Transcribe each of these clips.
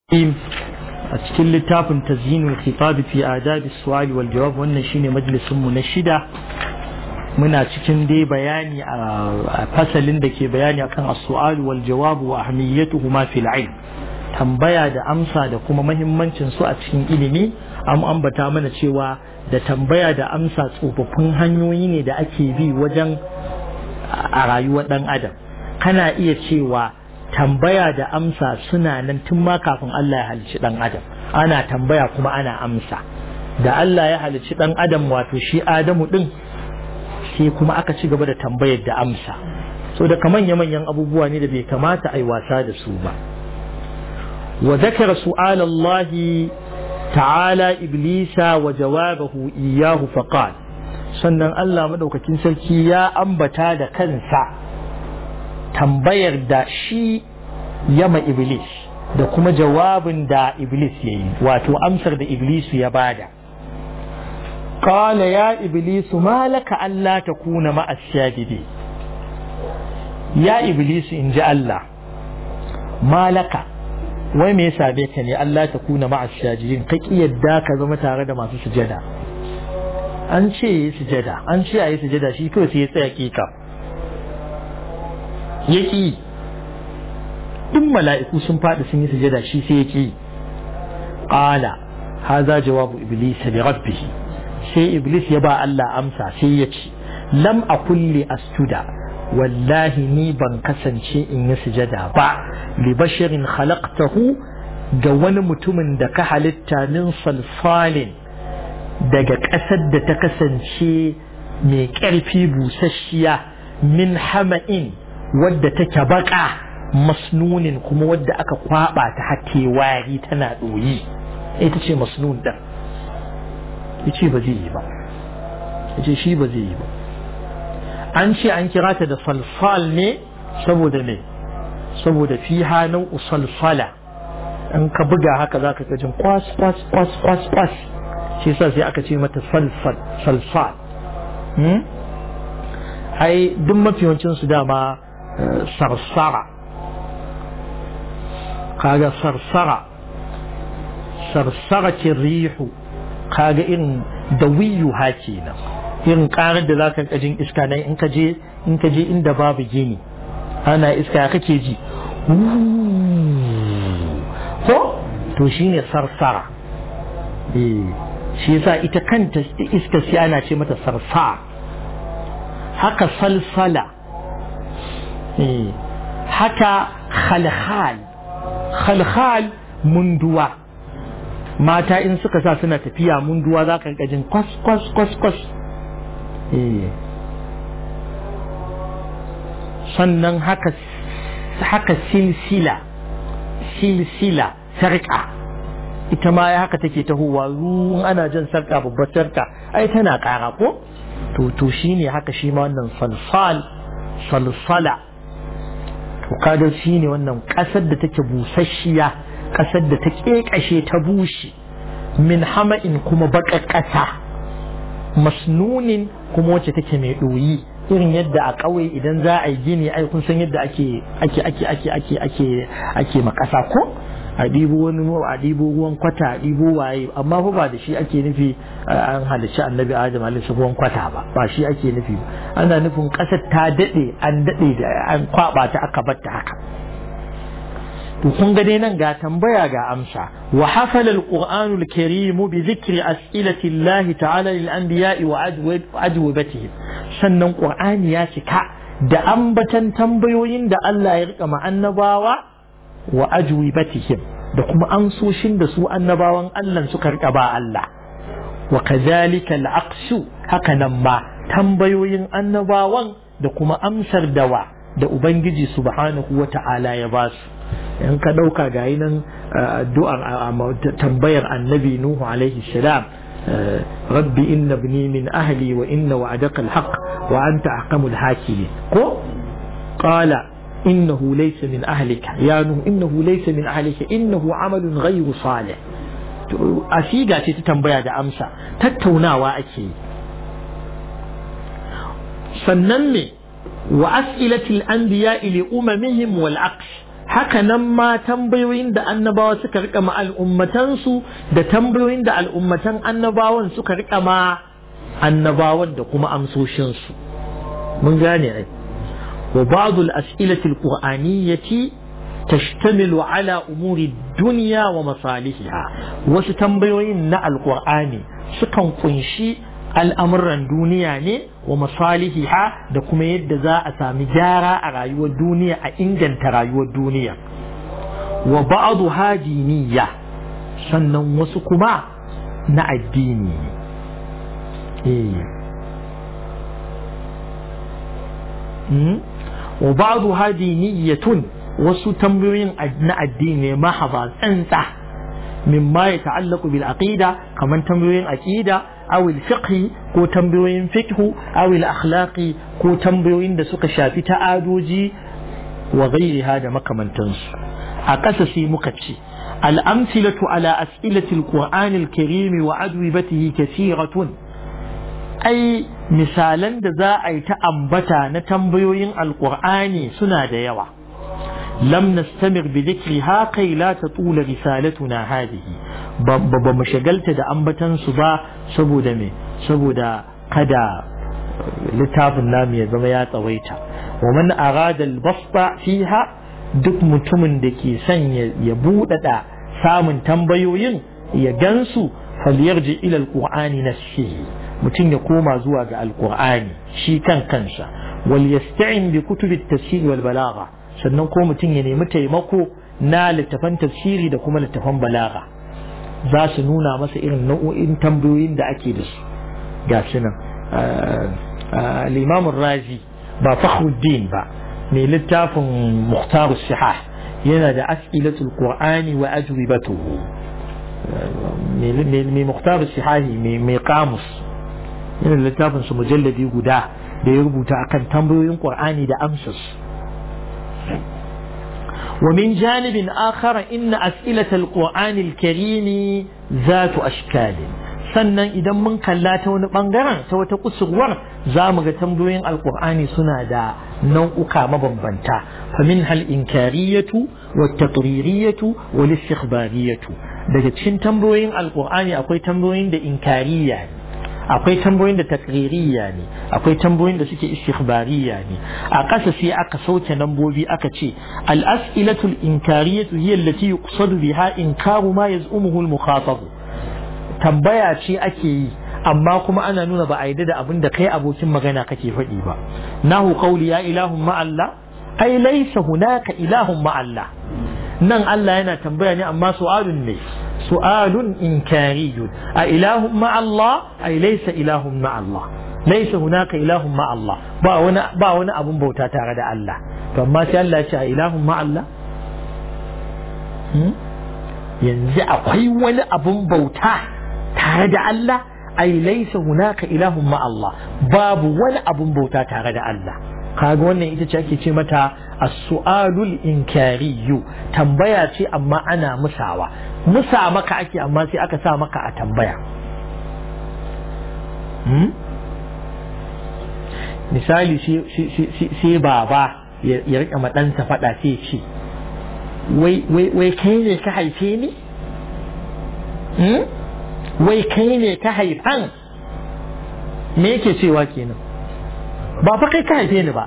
a cikin littafin tazyinul khitab fi adab as-su'al wal jawab wannan shine majalisin mu na shida muna cikin dai bayani a fasalin da ke bayani akan as-su'al wal jawab wa ahmiyatuhuma fil ilm tambaya da amsa da kuma mahimmancin su a cikin ilimi an ambata mana cewa da tambaya da amsa tsofaffin hanyoyi ne da ake bi wajen a rayuwar dan adam kana iya cewa tambaya da amsa suna nan tun ma kafin Allah ya halicci dan adam ana tambaya kuma ana amsa da Allah ya halicci dan adam wato shi Adamu din sai kuma aka ci gaba da tambayar da amsa so da kaman manyan abubuwa ne da bai kamata ai wasa da su ba wa zakara su'al Allah ta'ala iblisa wa jawabahu iyyahu faqal sannan Allah madaukakin sarki ya ambata da kansa tambayar da shi yama iblis da kuma jawabin da iblis ya yi wato amsar da iblisu ya bada قال يا إبليس ما لك ألا تكون مع الساجدين يا إبليس إن جاء الله ما لك وما يسابيتني ألا تكون مع الساجدين قك يداك زما تارد ما في سجدة an ce yi sujada an ce a yi sujada shi kawai sai ya tsaya kika ya ƙi duk mala'iku sun faɗi sun yi sujada shi sai ya ƙi ƙala haza jawabu iblis li rabbihi sai iblis ya ba Allah amsa sai ya ce lam a kulle astuda wallahi ni ban kasance in yi sujada ba li basharin khalaqtahu ga wani mutumin da ka halitta min salsalin daga ƙasar da ta kasance mai ƙarfi busasshiya min hama'in wadda take baka masnunin kuma wadda aka kwaba ta hake wari tana ɗoyi ita ce masnun ɗin ya ce ba zai yi ba ya ce shi ba zai yi ba an ce an kira ta da salsal ne saboda ne saboda fi hannun usalsala in ka buga haka za ka gajin kwas kwas kwas kwas kwas shi sa sai aka ce mata salsal salsal ai duk mafiyancin su dama sarsara kaga sarsara sarsara ce rihu kaga irin da wiyu ha kenan irin karar da zaka kajin iska nan in ka je in ka je inda babu gini ana iska kake ji ko to shine sarsara eh shi yasa ita kanta iska sai ana ce mata sarsa haka salsala haka khalkhal khalkhal munduwa mata in suka sa suna tafiya munduwa za ka jin kwas kwas kwas kwas sannan haka haka silsila silsila sarƙa ita ma ya haka take tahowa ruwan ana jan sarƙa babbar sarƙa ai tana ƙara ko to to shine haka shi ma wannan salsal salsala to kaga shi ne wannan ƙasar da take busasshiya ƙasar da ta ƙeƙashe ta bushe min hama'in kuma baƙar ƙasa masnunin kuma wacce take mai ɗoyi irin yadda a ƙauye idan za a yi gini ai kun san yadda ake ake ake ake ake ake ake makasa ko a ɗibo wani a ɗibo ruwan kwata a ɗibo waye amma fa ba da shi ake nufi an halicci annabi adam alaihi ruwan kwata ba ba shi ake nufi ana nufin ƙasar ta daɗe an daɗe da an kwaɓa ta aka bar ta haka to kun ga dai nan ga tambaya ga amsa wa hafala alqur'anu alkarim bi dhikri as'ilati Allah ta'ala lil anbiya'i wa ajwabatihim sannan qur'ani ya cika da ambatan tambayoyin da Allah ya rika ma annabawa wa ajwibatihim da kuma amsoshin da su annabawan Allah suka rika ba Allah wa kadhalika al-aqsu haka nan ma tambayoyin annabawan da kuma amsar dawa da ubangiji subhanahu wa ta'ala ya ba su in ka dauka ga nan addu'ar tambayar annabi nuhu alaihi salam rabbi inna ibni min ahli wa inna wa'adaka al-haq wa anta ahkamul hakimin ko qala إنه ليس من أهلك يا نوح إنه ليس من أهلك إنه عمل غير صالح أسيقا تتنبيا دا أمسا تتونا وأكي سننمي وأسئلة الأنبياء لأممهم والعكس haka nan ma tambayoyin da annabawa suka rika ma al'ummatansu da tambayoyin da al'ummatan annabawan suka rika ma annabawan da kuma amsoshinsu mun gane ai wa ba'd al-as'ilati al-qur'aniyyati tashtamilu ala umuri dunya wa masalihiha wasu tambayoyin na alqur'ani sukan kunshi al'amuran duniya ne wa masalihiha da kuma yadda za a sami gyara a rayuwar duniya a inganta rayuwar duniya wa ba'adu hadiniya sannan wasu kuma na addini wa ba'adu hadiniyatun wasu tambayoyin na addini mahaba tsantsa mimma ya ta'allaku bil aqida kaman tambayoyin aqida aw al fiqh ko tambayoyin fiqh aw al akhlaqi ko tambayoyin da suka shafi ta'adoji wa ghairiha da makamantansu a ƙasa sai muka ce al amsilatu ala as'ilati al qur'an al karim wa adwibatihi kathiratun ai misalan da za a yi ta ambata na tambayoyin alqur'ani suna da yawa لم نستمر بذكرها كي لا تطول رسالتنا هذه بمشغلت دا أنبتن سبا سبو دمي سبو دا قدا لتاف النام يزميات ويتا ومن أراد البسط فيها duk mutumin da ke son ya buɗaɗa samun tambayoyin ya gansu falyarji ila alqur'ani nafsihi mutum ya koma zuwa ga alqur'ani shi kan kansa wal yasta'in bi kutubi at-tafsir wal balagha sannan ko mutum ya nemi taimako na littafan tafsiri da kuma littafan balaga za su nuna masa irin nau'o'in tambayoyin da ake da su ga su nan limamun razi ba fakhruddin ba mai littafin muhtar sihah yana da as'ilatul qur'ani wa ajwibatuhu mai muhtar sihahi mai kamus yana da littafin su mujalladi guda da ya rubuta akan tambayoyin qur'ani da amsarsu ومن جانب آخر إن أسئلة القرآن الكريم ذات أشكال sannan idan mun kalla ta wani bangaren ta wata kusurwar za mu ga tambayoyin alkur'ani suna da nau'uka mabambanta famin hal inkariyatu wa taqririyatu wa istikhbariyatu daga cikin tambayoyin alkur'ani akwai tambayoyin da inkariya ne akwai tambayoyin da takririya ne akwai tambayoyin da suke istikhbariya ne a ƙasa sai aka sauke lambobi aka ce al-as'ilatul inkariyatu hiya allati yuqsadu biha inkaru ma yaz'umuhu al-mukhatab tambaya ce ake yi amma kuma ana nuna ba a yi da abin da kai abokin magana kake faɗi ba nahu qawli ya ilahun ma Allah ai laysa hunaka ilahun ma Allah nan Allah yana tambaya ne amma su'alun ne su'alun inkariyun a ilahun ma Allah ai laysa ilahun ma Allah laysa hunaka ilahun ma Allah ba wani ba wani abun bauta tare da Allah to amma sai Allah ya ce a ilahun ma Allah yanzu akwai wani abun bauta tare da Allah ai laysa hunaka ilahun ma Allah babu wani abun bauta tare da Allah kaga wannan ita ce ake ce mata as-su'alul inkariyu tambaya ce amma ana musawa musa maka ake amma sai aka sa maka a tambaya misali sai baba ya rika maɗansa faɗa sai ce wai kai ne ka haife ni wai kai ne ka haifan me yake cewa kenan ba fa kai ka haife ni ba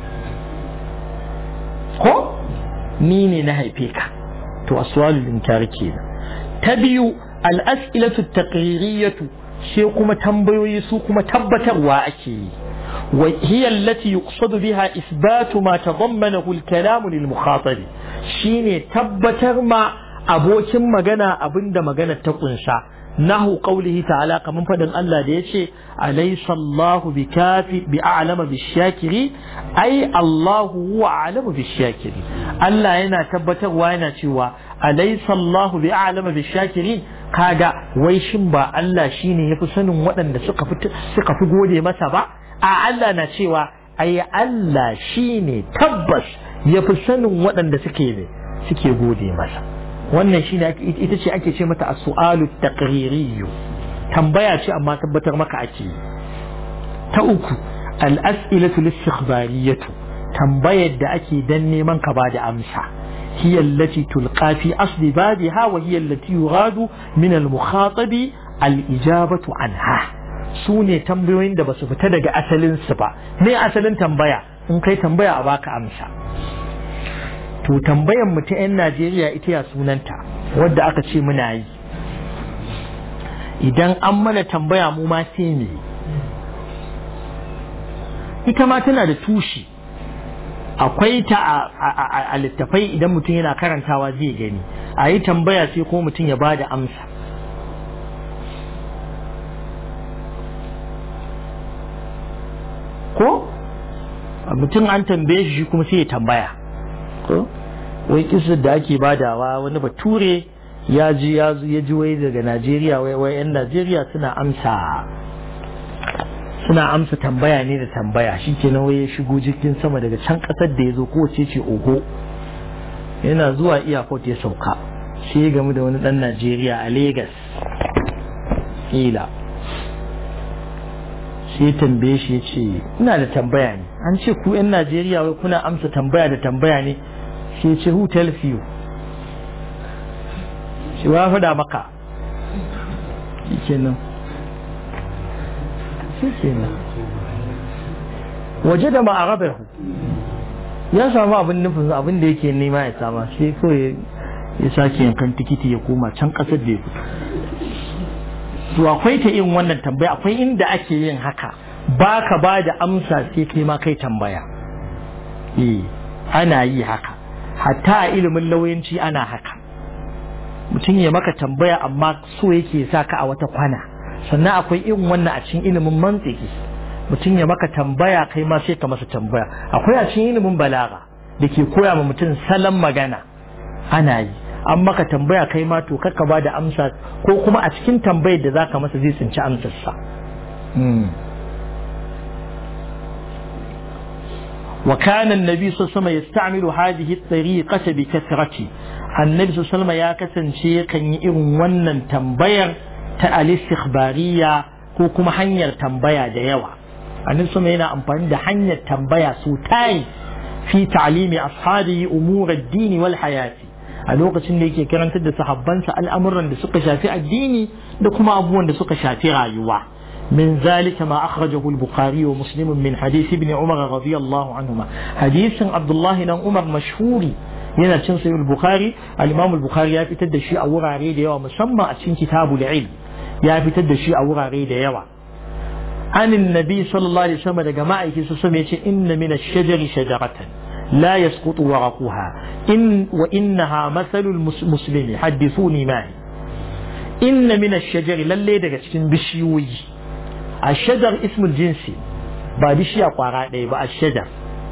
ko ni ne na haife ka to aswalul inkar kenan ta biyu al-as'ilatu taqririyatu sai kuma tambayoyi su kuma tabbatarwa ake yi wa hiya allati yuqsadu biha isbatu ma tadammanahu al-kalam lil mukhatab shine tabbatar ma abokin magana abinda magana ta kunsa nahu qawlihi ta'ala kaman fadin Allah da yace alaysa Allahu bikafi bi a'lama bishakiri ai Allahu huwa a'lamu bishakiri Allah yana tabbatarwa yana cewa alaysa Allahu bi a'lama bishakiri kaga wai shin ba Allah shine yafi sanin waɗanda suka fi suka fi gode masa ba a Allah na cewa ai Allah shine tabbas yafi sanin waɗanda suke ne suke gode masa wannan shine ita ce ake ce mata as-su'alu taqririyyu tambaya ce amma tabbatar maka ake ta uku al-as'ilatu lis-ikhbariyatu tambayar da ake dan neman ka ba da amsa هي التي تلقى في أصل بابها وهي التي يراد من المخاطب الإجابة عنها سوني تنبيوين da basu fita daga asalin su ba me asalin tambaya in kai tambaya a baka amsa to tambayan mu ta 'yan Najeriya ita ya sunanta wadda aka ce muna yi idan an mana tambaya mu ma sai ne ita ma tana da tushi akwai ta a littafai idan mutum yana karantawa zai gani a yi tambaya sai ko mutum ya ba da amsa ko mutum an tambaye shi kuma sai ya tambaya ko wai kisar da ake badawa wani bature ya ji ya ji wai daga najeriya wai 'yan najeriya suna amsa suna amsa tambaya ne da tambaya shi kenan wai ya shigo jirgin sama daga can kasar da ya zo kowace ce oho yana zuwa airport ya sauka sai ya gamu da wani dan najeriya a Legas. ila sai ya tambaye shi ya ce ina da tambaya ne an ce ku 'yan najeriya wai kuna amsa tambaya da tambaya ne sai ya ce who tells you shi wa faɗa maka shi kenan kenan waje da ma'arabahu ya samu abin nufin abin da yake nema ya sama sai kawai ya sake yankan tikiti ya koma can kasar da ya fito to akwai ta yin wannan tambaya akwai inda ake yin haka ba ka ba da amsa sai kai ma kai tambaya eh ana yi haka hatta a ilimin lauyanci ana haka mutum ya maka tambaya amma so yake sa ka a wata kwana sannan akwai irin wannan a cikin ilimin mantiki mutum ya maka tambaya kai ma sai ka masa tambaya akwai a cikin ilimin balaga da ke koya ma mutum salon magana ana yi an maka tambaya kai ma to kakka ba da amsa ko kuma a cikin tambayar da zaka masa zai tsinci amsarsa وكان النبي صلى الله عليه وسلم يستعمل هذه الطريقة بكثرة النبي صلى الله عليه وسلم يا كسن شيء كان يئن ونن تنبير ta al-istikhbariya ko kuma hanyar tambaya da yawa annabi sama yana amfani da hanyar tambaya su tayi fi ta'limi ashabi umur ad-din wal hayati a lokacin da yake karantar da sahabbansa al'amuran da suka shafi addini da kuma abubuwan da suka shafi rayuwa من ذلك ما أخرجه البخاري ومسلم من حديث ابن عمر رضي الله عنهما حديث عبد الله بن عمر مشهور yana cin sayi bukhari al-imam al-bukhari ya fitar da shi a wurare da yawa musamman a cikin kitabul ilm ya fitar da shi a wurare da yawa an annabi sallallahu alaihi wasallam daga ma'aiki su sama yace inna min ash-shajari shajaratan la yasqutu waraquha in wa innaha mathalul muslimi hadithuni ma inna min ash-shajari lalle daga cikin bishiyoyi ash-shajar ismul jinsi ba bishiya kwara ɗaya ba ash-shajar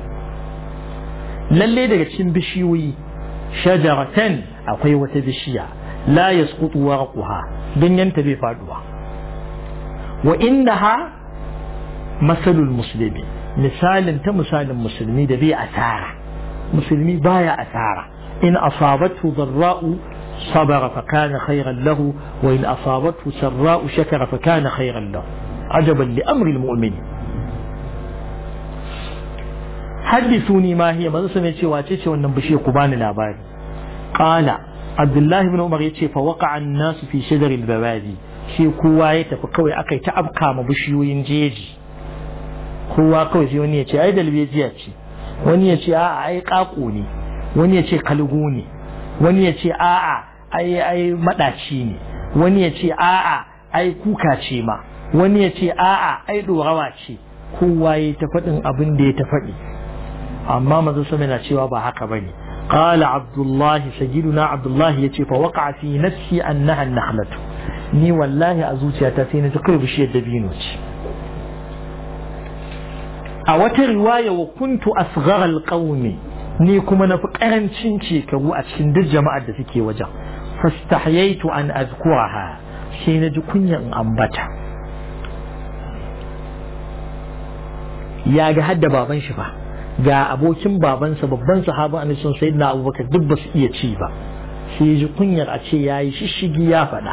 lalle daga cikin bishiyoyi shajaratan akwai wata bishiya la yasqutu warquha ganyenta bai faduwa wa innaha masalul muslimi misalin ta misalin musulmi da bai asara musulmi baya asara in asabathu dharra'u sabara fa kana khayran lahu wa in asabathu sarra'u shakara fa kana khayran lahu ajaban li amri almu'min haddithuni ma hiya manzo sai ce wace ce wannan bishiya ku bani labari qala abdullahi ibn umar yace fa waqa'a an-nasu fi shajar al-babadi shi kowa ya tafi kawai akai ta afka ma bishiyoyin jeji kowa kawai sai wani ya ce ai dalbejiya ce wani ya ce a'a ai kako ne wani ya ce kalgo ne wani ya ce a'a ai ai madaci ne wani ya ce a'a ai kuka ce ma wani ya ce a'a ai dorawa ce kowa ya ta faɗin abin da ya ta faɗi amma manzo sama na cewa ba haka bane قال عبد الله سيدنا عبد الله يتي فوقع في نفسي أنها النخلة ني والله أزوتي أتاتين تقرب شيء دبينوش أو رواية وكنت أصغر القوم ni kuma na fi ƙarancin shekaru a cikin duk jama'ar da suke wajen fastahyaitu an azkuraha sai na ji kunyan ambata ya ga hadda baban shi fa ga abokin babansa babban sahabin annabi sun sayyidina abubakar duk ba su iya ci ba sai ji kunyar a ce yayi shishigi ya faɗa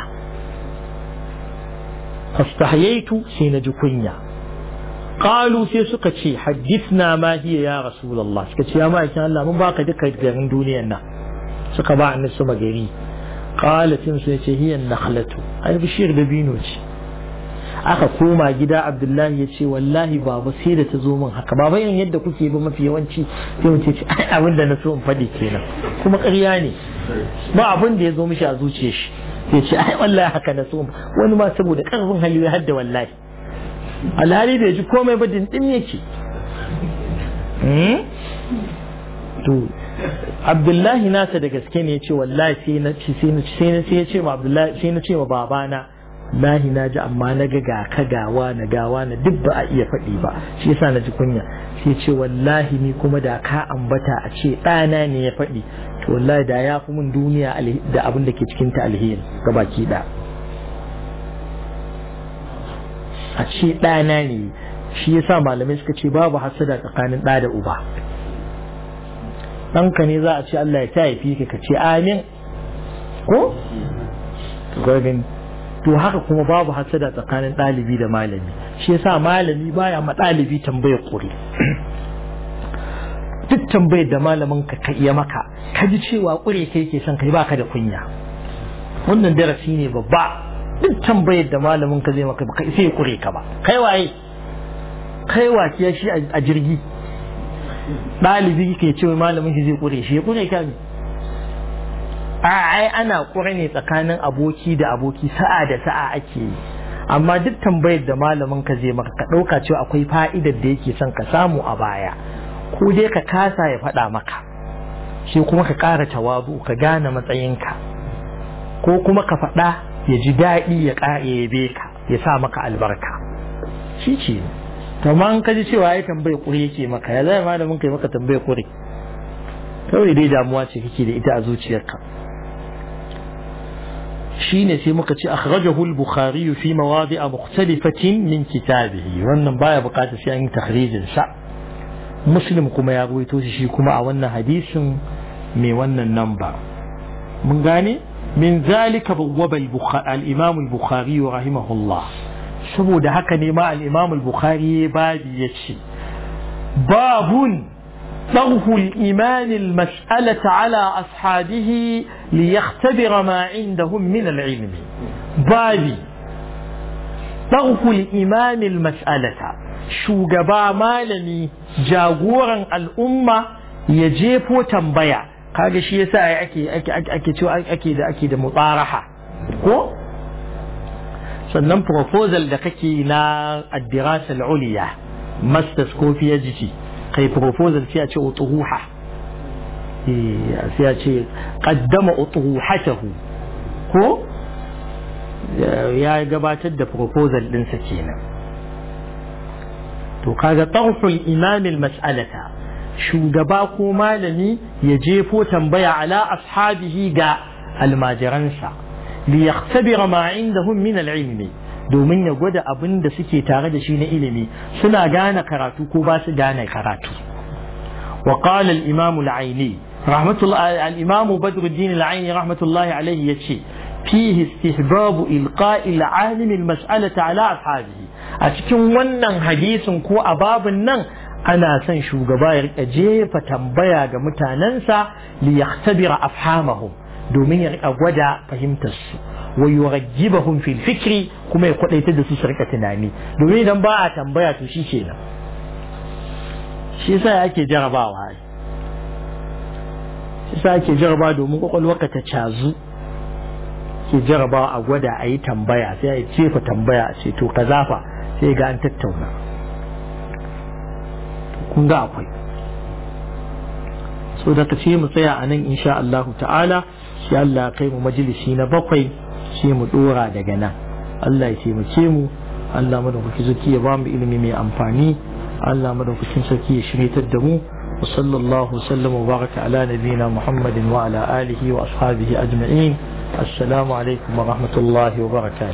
fastahyaitu sai na ji kunya qalu sai suka ce hadithna ma hiya ya rasulullah suka ce ya ma'aikin Allah mun baka duka garin duniyar nan suka ba annabi sama gari qalatin sai ce hiya nakhlatu ai bishiyar dabino ce aka koma gida abdullahi ya ce wallahi baba sai da ta zo min haka baba yin yadda kuke ba mafi yawanci sai mu ce ai abin da na so in faɗi kenan kuma ƙarya ne ba abin da ya zo mishi a zuciyar shi sai ce ai wallahi haka na so wani ma saboda ƙarfin hali ya hadda wallahi alhali bai ji komai ba dindin yake to abdullahi nasa da gaske ne ya ce wallahi sai na ci sai na ci sai na sai ya ce ma abdullahi sai na ce ma babana wallahi na ji amma na ga ga ka gawa na gawa na duk ba a iya faɗi ba shi yasa na ji kunya sai ce wallahi ni kuma da ka ambata a ce ɗana ne ya faɗi to wallahi da ya fi min duniya da abin da ke cikin ta alheri ga baki da a ce ɗana ne shi yasa malamai suka ce babu hasada tsakanin ɗa da uba ɗanka ne za a ce Allah ya ta haifi ka ka ce amin ko to haka kuma babu hasada tsakanin ɗalibi da malami shi yasa malami baya ma ɗalibi tambayar ƙuri duk tambayar da malamin ka ka iya maka ka ji cewa ƙure kai ke son kai baka da kunya wannan darasi ne babba duk tambayar da malamin ka zai maka ba sai ƙure ka ba kai waye kai wakiya shi a jirgi ɗalibi ke ce malamin shi zai ƙure shi ya ƙure ka ne a ai ana ƙure ne tsakanin aboki da aboki sa'a da sa'a ake yi amma duk tambayar da malamin ka zai maka ka ɗauka cewa akwai fa'idar da yake son ka samu a baya ko dai ka kasa ya faɗa maka sai kuma ka ƙara tawabu ka gane matsayinka ko kuma ka faɗa ya ji daɗi ya ƙara yabe ka ya sa maka albarka shi ce kamar ka ji cewa ya tambaye kure yake maka ya zai malamin kai maka tambaye kure kawai dai damuwa ce kake da ita a zuciyarka shine sai muka ce akhrajahu al-bukhari fi mawadi'a mukhtalifatin min kitabihi wannan baya bukatar sai an yi tahrijin sa muslim kuma ya ruwaito shi kuma a wannan hadisin mai wannan namba mun gane min zalika bawwaba al-imam al-bukhari rahimahullah saboda haka ne ma al-imam al-bukhari babi yace babun طرح الإيمان المسألة على أصحابه ليختبر ما عندهم من العلم بابي طرح الإيمان المسألة شو جبا مالني جاغورا الأمة يجيبو تنبيع kaga shi yasa ake ake ake cewa ake da ake da mutaraha ko sannan proposal da kake na ad-dirasa al-ulya masters ko PhD kai proposal sai a ce utuhuha sai a ce qaddama utuhatahu ko ya gabatar da proposal ɗinsa kenan to kaga tarful imam mas'alata shugaba ko malami ya jefo tambaya ala ashabihi ga almajiransa li yaktabira ma indahum min al-ilmi domin ya gwada abin da suke tare da shi na ilimi suna gane karatu ko ba su gane karatu wa qala al-imam al-aini rahmatullahi al-imam badruddin al-aini rahmatullahi alayhi yace fihi istihbab ilqa'i al-alim al-mas'alata ala ashabihi a cikin wannan hadisin ko a babin nan ana son shugaba ya rika jefa tambaya ga mutanensa li yaktabira afhamahum domin ya rika gwada fahimtar su wa yurajjibahum fil fikri kuma ya kwadaita da su su rika tunani domin idan ba a tambaya to shi kenan shi yasa ake jarabawa shi yasa ake jarabawa domin kwakwalwarka ta cazu ke jarabawa a gwada a yi tambaya sai a jefa tambaya a ce to ka zafa sai ga an tattauna kun ga akwai so da ka ce mu tsaya a nan insha Allah ta'ala shi Allah kai mu majalisi na bakwai sai mu dora daga nan Allah ya taimake mu Allah madaukaki zaki ya ba mu ilimi mai amfani Allah madaukakin sarki ya shiryatar da mu wa sallallahu sallam wa baraka ala nabiyina Muhammadin wa ala alihi wa ashabihi ajma'in assalamu alaikum wa rahmatullahi wa barakatuh